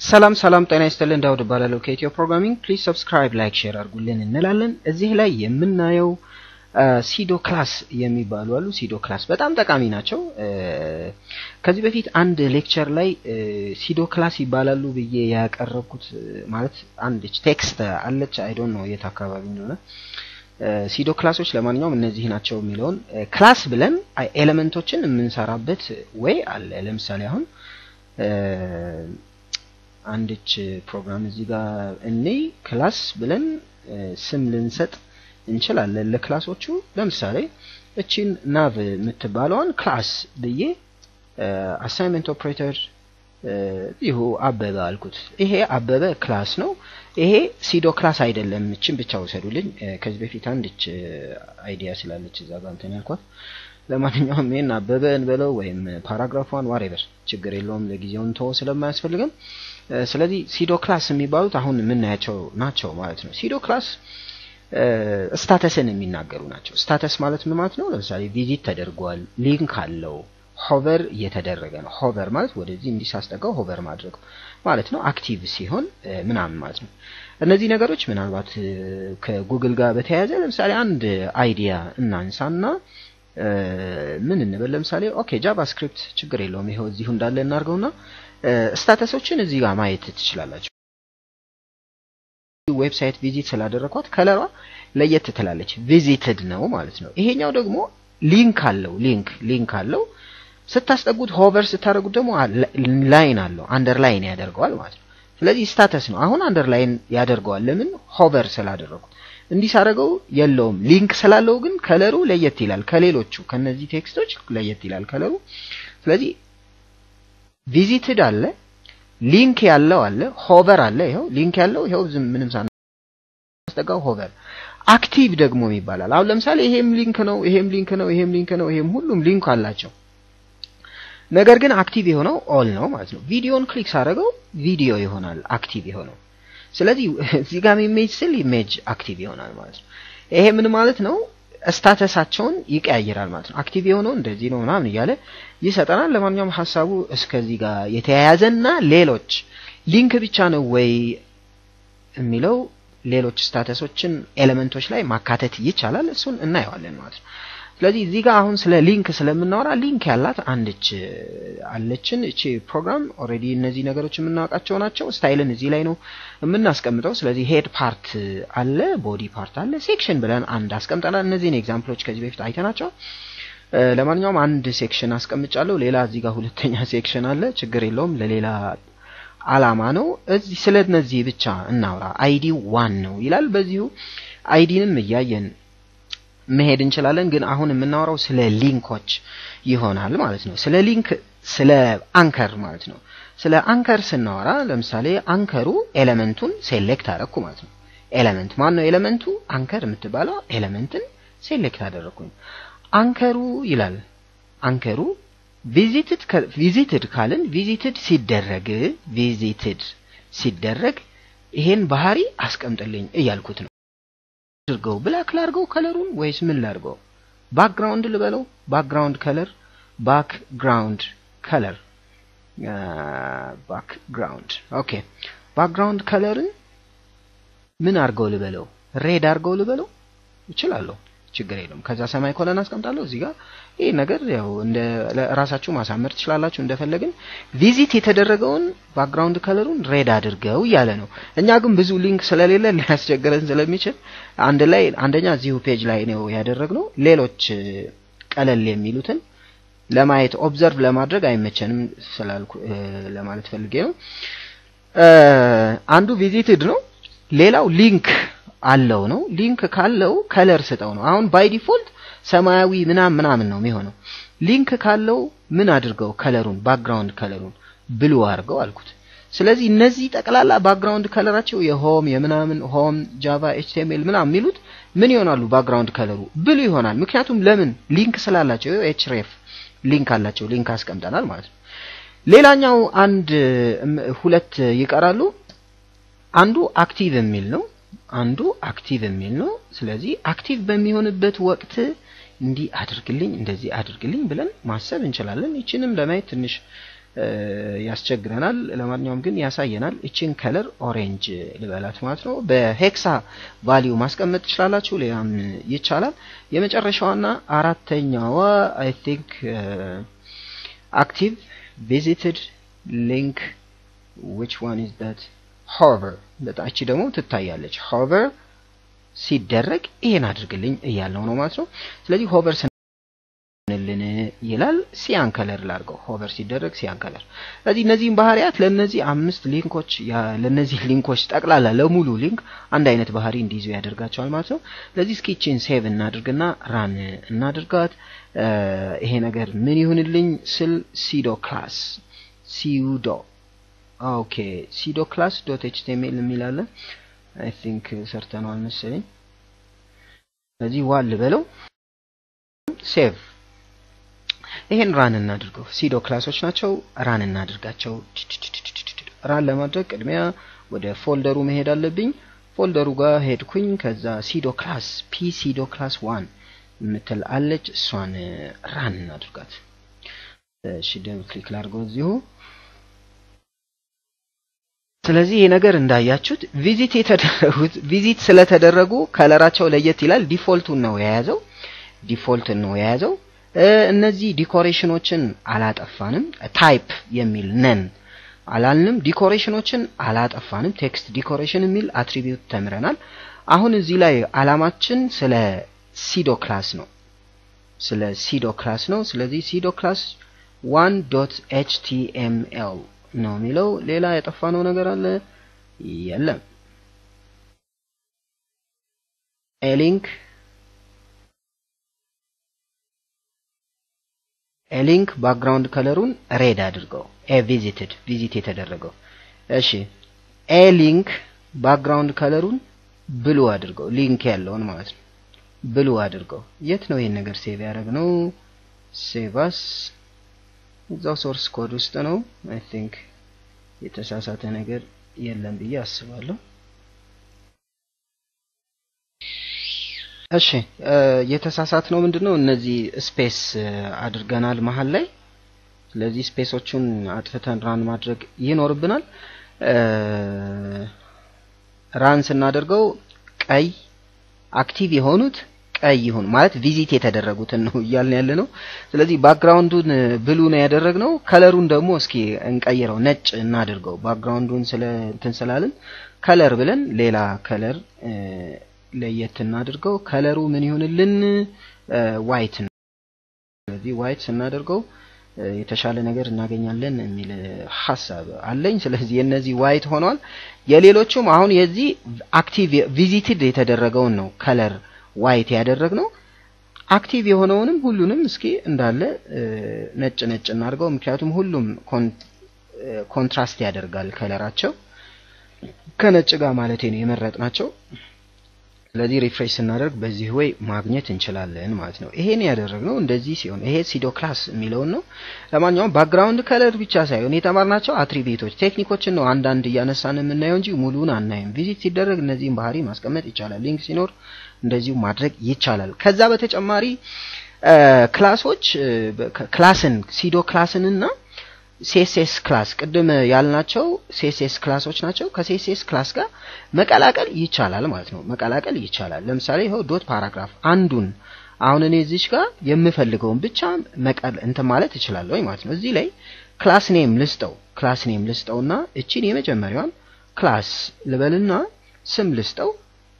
ሰላም ሰላም፣ ጤና ይስጥልን። ዳውድ እባላለሁ ከኢትዮ ፕሮግራሚንግ። ፕሊዝ ሰብስክራይብ፣ ላይክ፣ ሼር አድርጉልን እንላለን። እዚህ ላይ የምናየው ሲዶ ክላስ የሚባሉ አሉ። ሲዶ ክላስ በጣም ጠቃሚ ናቸው። ከዚህ በፊት አንድ ሌክቸር ላይ ሲዶ ክላስ ይባላሉ ብዬ ያቀረብኩት ማለት አንድ ቴክስት አለች። አይ ዶንት ኖ የት አካባቢ እንደሆነ ሲዶ ክላሶች ለማንኛውም እነዚህ ናቸው የሚለውን ክላስ ብለን ኤሌመንቶችን የምንሰራበት ወይ አለ። ለምሳሌ አሁን አንድች ፕሮግራም እዚህ ጋር እኔ ክላስ ብለን ስም ልንሰጥ እንችላለን ለክላሶቹ። ለምሳሌ እቺን ናቭ የምትባለውን ክላስ ብዬ አሳይመንት ኦፕሬተር ይሁ አበበ አልኩት። ይሄ አበበ ክላስ ነው። ይሄ ሲዶ ክላስ አይደለም። እችን ብቻ ውሰዱልኝ። ከዚህ በፊት አንድች አይዲያ ስላለች እዛ ጋር እንትን ያልኳት። ለማንኛውም ይሄን አበበ እንበለው ወይም ፓራግራፏን ዋሬቨር ችግር የለውም። ለጊዜው እንተወው ስለማያስፈልግም። ስለዚህ ሲዶ ክላስ የሚባሉት አሁን የምናያቸው ናቸው ማለት ነው። ሲዶ ክላስ ስታተስን የሚናገሩ ናቸው። ስታተስ ማለት ምን ማለት ነው? ለምሳሌ ቪዚት ተደርጓል፣ ሊንክ አለው፣ ሆቨር እየተደረገ ነው። ሆቨር ማለት ወደዚህ እንዲሳስጠጋው ሆቨር ማድረግ ማለት ነው። አክቲቭ ሲሆን ምናምን ማለት ነው። እነዚህ ነገሮች ምናልባት ከጉግል ጋር በተያያዘ ለምሳሌ አንድ አይዲያ እናንሳና ምን እንበል ለምሳሌ ኦኬ ጃቫስክሪፕት ችግር የለውም ይኸው እዚሁ እንዳለ እናርገውና ስታተሶችን እዚህ ጋር ማየት ትችላላችሁ። ዌብሳይት ቪዚት ስላደረኳት ከለሯ ለየት ትላለች። ቪዚትድ ነው ማለት ነው። ይሄኛው ደግሞ ሊንክ አለው። ሊንክ ሊንክ አለው። ስታስጠጉት ሆቨር ስታደርጉት ደግሞ ላይን አለው። አንደርላይን ያደርገዋል ማለት ነው። ስለዚህ ስታተስ ነው። አሁን አንደርላይን ያደርገዋል። ለምን ሆቨር ስላደረጉት። እንዲህ ሳደርገው የለውም። ሊንክ ስላለው ግን ከለሩ ለየት ይላል። ከሌሎቹ ከነዚህ ቴክስቶች ለየት ይላል ከለሩ። ስለዚህ ቪዚትድ አለ ሊንክ ያለው አለ፣ ሆቨር አለ። ይኸው ሊንክ ያለው ይኸው ዝም ምንም ሳናስጠጋው ሆቨር። አክቲቭ ደግሞ ይባላል። አሁን ለምሳሌ ይሄም ሊንክ ነው፣ ይሄም ሊንክ ነው፣ ይሄም ሊንክ ነው፣ ይሄም ሁሉም ሊንክ አላቸው። ነገር ግን አክቲቭ የሆነው ኦል ነው ማለት ነው። ቪዲዮን ክሊክ ሳደርገው ቪዲዮ ይሆናል አክቲቭ የሆነው። ስለዚህ እዚህ ጋር ኢሜጅ ስል ኢሜጅ አክቲቭ ይሆናል ማለት ነው። ይሄ ምን ማለት ነው? ስታተሳቸውን ይቀያይራል ማለት ነው። አክቲቭ የሆነው እንደዚህ ነው ምናምን እያለ ይሰጠናል። ለማንኛውም ሀሳቡ እስከዚህ ጋር የተያያዘና ሌሎች ሊንክ ብቻ ነው ወይ የሚለው ሌሎች ስታተሶችን ኤሌመንቶች ላይ ማካተት ይቻላል። እሱን እናየዋለን ማለት ነው። ስለዚህ እዚህ ጋር አሁን ስለ ሊንክ ስለምናወራ ሊንክ ያላት አንድች አለችን። እቺ ፕሮግራም ኦልሬዲ እነዚህ ነገሮች የምናውቃቸው ናቸው። ስታይልን እዚህ ላይ ነው የምናስቀምጠው። ስለዚህ ሄድ ፓርት አለ፣ ቦዲ ፓርት አለ፣ ሴክሽን ብለን አንድ አስቀምጠናል። እነዚህን ኤግዛምፕሎች ከዚህ በፊት አይተናቸው። ለማንኛውም አንድ ሴክሽን አስቀምጫለሁ። ሌላ እዚህ ጋር ሁለተኛ ሴክሽን አለ። ችግር የለውም ለሌላ አላማ ነው። እዚህ ስለ እነዚህ ብቻ እናውራ። አይዲ ዋን ነው ይላል። በዚሁ አይዲንም እያየን መሄድ እንችላለን። ግን አሁን የምናወራው ስለ ሊንኮች ይሆናል ማለት ነው። ስለ ሊንክ ስለ አንከር ማለት ነው። ስለ አንከር ስናወራ ለምሳሌ አንከሩ ኤሌመንቱን ሴሌክት አደረኩ ማለት ነው። ኤሌመንት ማን ነው? ኤሌመንቱ አንከር የምትባለው ኤሌመንትን ሴሌክት አደረኩኝ። አንከሩ ይላል አንከሩ ቪዚትድ ቪዚትድ ካልን ቪዚትድ ሲደረግ ቪዚትድ ሲደረግ ይሄን ባህሪ አስቀምጥልኝ እያልኩት ነው። አድርገው ብላክ ላድርገው ከለሩን ወይስ ምን ላድርገው? ባክግራውንድ ልበለው? ባክግራውንድ ከለር ባክግራውንድ ከለር ባክግራውንድ ኦኬ። ባክግራውንድ ከለርን ምን አድርገው ልበለው? ሬድ አድርገው ልበለው? እችላለሁ፣ ችግር የለውም። ከዛ ሰማይ ኮለን አስቀምጣለሁ እዚህ ጋር። ይህ ነገር ያው እንደ ራሳችሁ ማሳመር ትችላላችሁ እንደፈለግን። ቪዚት የተደረገውን ባክግራውንድ ከለሩን ሬድ አድርገው እያለ ነው። እኛ ግን ብዙ ሊንክ ስለሌለ ሊያስቸግረን ስለሚችል አንድ ላይ አንደኛ እዚሁ ፔጅ ላይ ነው ያደረግነው። ሌሎች ቀለል የሚሉትን ለማየት ኦብዘርቭ ለማድረግ አይመቸንም ስላልኩ ለማለት ፈልጌ ነው። አንዱ ቪዚትድ ነው፣ ሌላው ሊንክ አለው ነው። ሊንክ ካለው ከለር ስጠው ነው። አሁን ባይ ዲፎልት ሰማያዊ ምናምን ምናምን ነው የሚሆነው። ሊንክ ካለው ምን አድርገው ከለሩን ባክግራውንድ ከለሩን ብሉ አድርገው አልኩት። ስለዚህ እነዚህ ጠቅላላ ባክግራውንድ ከለራቸው የሆም የምናምን ሆም ጃቫ ኤችቲኤምኤል ምናምን የሚሉት ምን ይሆናሉ? ባክግራውንድ ከለሩ ብሉ ይሆናል። ምክንያቱም ለምን ሊንክ ስላላቸው ኤችሬፍ ሊንክ አላቸው። ሊንክ አስቀምጠናል ማለት ነው። ሌላኛው አንድ ሁለት ይቀራሉ። አንዱ አክቲቭ የሚል ነው። አንዱ አክቲቭ የሚል ነው። ስለዚህ አክቲቭ በሚሆንበት ወቅት እንዲህ አድርግልኝ እንደዚህ አድርግልኝ ብለን ማሰብ እንችላለን። ይችንም ለማየት ትንሽ ያስቸግረናል። ለማንኛውም ግን ያሳየናል። እችን ከለር ኦሬንጅ ልበላት ማለት ነው። በሄክሳ ቫሊዩ ማስቀመጥ ትችላላችሁ፣ ሌላም ይቻላል። የመጨረሻዋና አራተኛዋ አይ ቲንክ አክቲቭ ቪዚትድ ሊንክ ዊች ዋን ኢዝ ዳት ሆቨር በጣም እቺ ደግሞ ትታያለች። ሆቨር ሲደረግ ይሄን አድርግልኝ እያለው ነው ማለት ነው። ስለዚህ ሆቨር ስንልን ይላል ሲያን ከለር ላድርገው። ሆቨር ሲደረግ ሲያን ከለር። ስለዚህ እነዚህን ባህሪያት ለነዚህ አምስት ሊንኮች ለነዚህ ሊንኮች ጠቅላላ ለሙሉ ሊንክ አንድ አይነት ባህሪ እንዲይዙ ያደርጋቸዋል ማለት ነው። ስለዚህ እስኪ ቺን ሴቭ እናድርግና ራን እናድርጋት። ይሄ ነገር ምን ይሁንልኝ ስል ሲዶ ክላስ ሲዩዶ ኦኬ ሲዶ ክላስ ዶት ኤችቲኤምኤል የሚላለ አይ ቲንክ ሰርተነዋል መሰለኝ። ስለዚህ ዋል በለው ሴቭ ይሄን ራን እናድርገው። ሲዶ ክላሶች ናቸው። ራን እናድርጋቸው። ራን ለማድረግ ቅድሚያ ወደ ፎልደሩ መሄድ አለብኝ። ፎልደሩ ጋር ሄድኩኝ። ከዛ ሲዶ ክላስ ፒ ሲዶ ክላስ ዋን የምትል አለች። እሷን ራን እናድርጋት። እሺ ደብል ክሊክ ላድርገው እዚሁ ስለዚህ ይህ ነገር እንዳያችሁት ቪዚት የተደረጉት ቪዚት ስለተደረጉ ከለራቸው ለየት ይላል። ዲፎልቱን ነው የያዘው ዲፎልትን ነው የያዘው። እነዚህ ዲኮሬሽኖችን አላጠፋንም። ታይፕ የሚል ነን አላልንም። ዲኮሬሽኖችን አላጠፋንም። ቴክስት ዲኮሬሽን የሚል አትሪቢዩት ተምረናል። አሁን እዚህ ላይ አላማችን ስለ ሲዶ ክላስ ነው። ስለ ሲዶ ክላስ ነው። ስለዚህ ሲዶ ክላስ ዋን ዶት ኤችቲኤምኤል ነው የሚለው። ሌላ የጠፋነው ነገር አለ? የለም። ኤሊንክ ኤሊንክ ባክግራውንድ ከለሩን ሬድ አድርገው። ኤ ቪዚትድ ቪዚት የተደረገው። እሺ ኤሊንክ ባክግራውንድ ከለሩን ብሉ አድርገው። ሊንክ ያለውን ማለት ነው። ብሉ አድርገው። የት ነው ይሄን ነገር ሴቭ ያደረግነው? ሴቫስ እዛው ሶርስ ኮድ ውስጥ ነው። አይ ቲንክ የተሳሳተ ነገር የለም ብዬ አስባለሁ። እሺ የተሳሳት ነው ምንድን ነው? እነዚህ ስፔስ አድርገናል መሀል ላይ። ስለዚህ ስፔሶቹን አጥፍተን ራን ማድረግ ይኖርብናል። ራን ስናደርገው ቀይ አክቲቭ የሆኑት ቀይ ይሁን ማለት ቪዚት የተደረጉትን ነው እያልን ያለ ነው። ስለዚህ ባክግራውንዱን ብሉ ነው ያደረግነው። ከለሩን ደግሞ እስኪ እንቀይረው፣ ነጭ እናድርገው። ባክግራውንዱን ስለ እንትን ስላልን ከለር ብለን ሌላ ከለር ለየት እናድርገው። ከለሩ ምን ይሁንልን? ዋይት ነው። ስለዚህ ዋይት ስናደርገው የተሻለ ነገር እናገኛለን የሚል ሀሳብ አለኝ። ስለዚህ የነዚህ ዋይት ሆኗል። የሌሎቹም አሁን የዚህ አክቲቭ ቪዚትድ የተደረገውን ነው ከለር ዋይት ያደረግነው። አክቲቭ የሆነውንም ሁሉንም እስኪ እንዳለ ነጭ ነጭ እናድርገው። ምክንያቱም ሁሉም ኮንትራስት ያደርጋል ከለራቸው ከነጭ ጋር ማለት ነው የመረጥናቸው። ስለዚህ ሪፍሬሽ ስናደርግ በዚህ ወይ ማግኘት እንችላለን ማለት ነው። ይሄን ያደረግነው እንደዚህ ሲሆን ይሄ ሲዶ ክላስ የሚለውን ነው። ለማንኛውም ባክግራውንድ ከለር ብቻ ሳይሆን የተማርናቸው አትሪቢዩቶች ቴክኒኮችን ነው አንዳንድ እያነሳን የምናየው እንጂ ሙሉን አናይም። ቪዚት ሲደረግ እነዚህን ባህሪ ማስቀመጥ ይቻላል። ሊንክ ሲኖር እንደዚሁ ማድረግ ይቻላል። ከዛ በተጨማሪ ክላሶች ክላስን ሲዶ ክላስንና ሴሴስ ክላስ ቅድም ያልናቸው ሴሴስ ክላሶች ናቸው። ከሴሴስ ክላስ ጋር መቀላቀል ይቻላል ማለት ነው። መቀላቀል ይቻላል። ለምሳሌ ይኸው ዶት ፓራግራፍ አንዱን አሁን እኔ እዚች ጋር የምፈልገውን ብቻ መቀል እንትን ማለት እችላለሁ ማለት ነው። እዚህ ላይ ክላስ ኔም ልስጠው ክላስ ኔም ልስጠውና እቺን የመጀመሪያዋን ክላስ ልበልና ስም ልስጠው።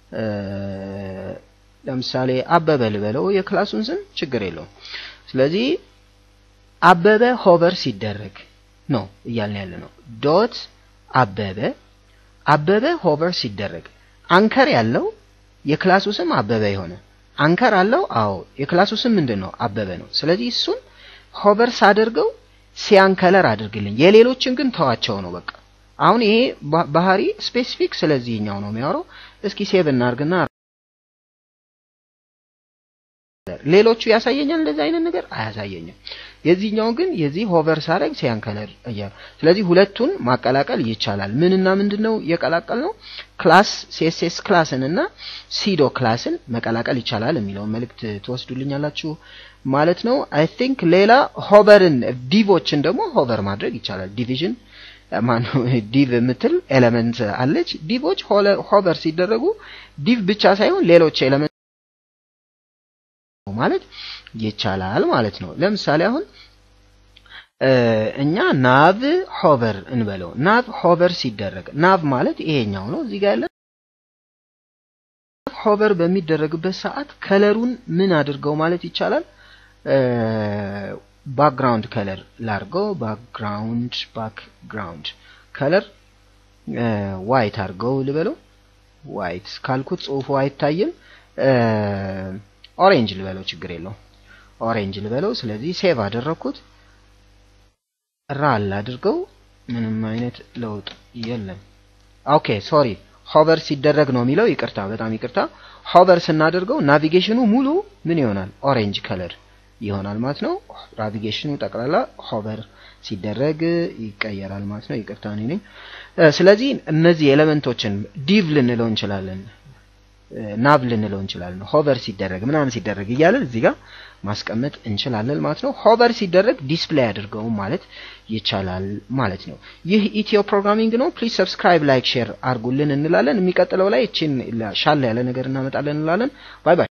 ለምሳሌ አበበ ልበለው የክላሱን ስም ችግር የለውም። ስለዚህ አበበ ሆቨር ሲደረግ ነው እያልን ያለ ነው። ዶት አበበ አበበ ሆቨር ሲደረግ አንከር ያለው የክላሱ ስም አበበ የሆነ አንከር አለው። አዎ የክላሱ ስም ምንድን ነው? አበበ ነው። ስለዚህ እሱን ሆቨር ሳደርገው ሲያን ከለር አድርግልኝ። የሌሎችን ግን ተዋቸው ነው በቃ። አሁን ይሄ ባህሪ ስፔሲፊክ ስለዚህኛው ነው የሚያወራው። እስኪ ሴቭ እናርግና ሌሎቹ ያሳየኛል እንደዚህ አይነት ነገር አያሳየኝም። የዚህኛው ግን የዚህ ሆቨር ሳረግ ሲያን ከለር እያለ ስለዚህ ሁለቱን ማቀላቀል ይቻላል። ምንና ምንድን ነው የቀላቀል ነው? ክላስ ሲኤስኤስ ክላስን እና ሲዶ ክላስን መቀላቀል ይቻላል የሚለውን መልእክት ትወስዱልኛላችሁ ማለት ነው። አይ ቲንክ ሌላ ሆቨርን ዲቮችን ደግሞ ሆቨር ማድረግ ይቻላል። ዲቪዥን ማነው ዲቭ የምትል ኤሌመንት አለች። ዲቮች ሆቨር ሲደረጉ ዲቭ ብቻ ሳይሆን ሌሎች ኤሌመንት ማለት ይቻላል ማለት ነው። ለምሳሌ አሁን እኛ ናቭ ሆቨር እንበለው። ናቭ ሆቨር ሲደረግ ናቭ ማለት ይሄኛው ነው እዚህ ጋር ያለ ሆቨር በሚደረግበት ሰዓት ከለሩን ምን አድርገው ማለት ይቻላል ባክግራውንድ ከለር ላርገው ባክግራውንድ ባክግራውንድ ከለር ዋይት አድርገው ልበለው። ዋይት ካልኩት ጽሁፉ አይታይም። ኦሬንጅ ልበለው፣ ችግር የለው። ኦሬንጅ ልበለው። ስለዚህ ሴቭ አደረኩት። ራል አድርገው፣ ምንም አይነት ለውጥ የለም። ኦኬ ሶሪ፣ ሆቨር ሲደረግ ነው የሚለው። ይቅርታ፣ በጣም ይቅርታ። ሆቨር ስናደርገው ናቪጌሽኑ ሙሉ ምን ይሆናል? ኦሬንጅ ከለር ይሆናል ማለት ነው። ናቪጌሽኑ ጠቅላላ ሆቨር ሲደረግ ይቀየራል ማለት ነው። ይቅርታ እኔ ነኝ። ስለዚህ እነዚህ ኤሌመንቶችን ዲቭ ልንለው እንችላለን፣ ናቭ ልንለው እንችላለን። ሆቨር ሲደረግ ምናምን ሲደረግ እያለን እዚህ ጋር ማስቀመጥ እንችላለን ማለት ነው። ሆቨር ሲደረግ ዲስፕሌይ አድርገው ማለት ይቻላል ማለት ነው። ይህ ኢትዮ ፕሮግራሚንግ ነው። ፕሊዝ ሰብስክራይብ፣ ላይክ፣ ሼር አድርጉልን እንላለን። የሚቀጥለው ላይ እችን ሻል ያለ ነገር እናመጣለን እንላለን። ባይ ባይ።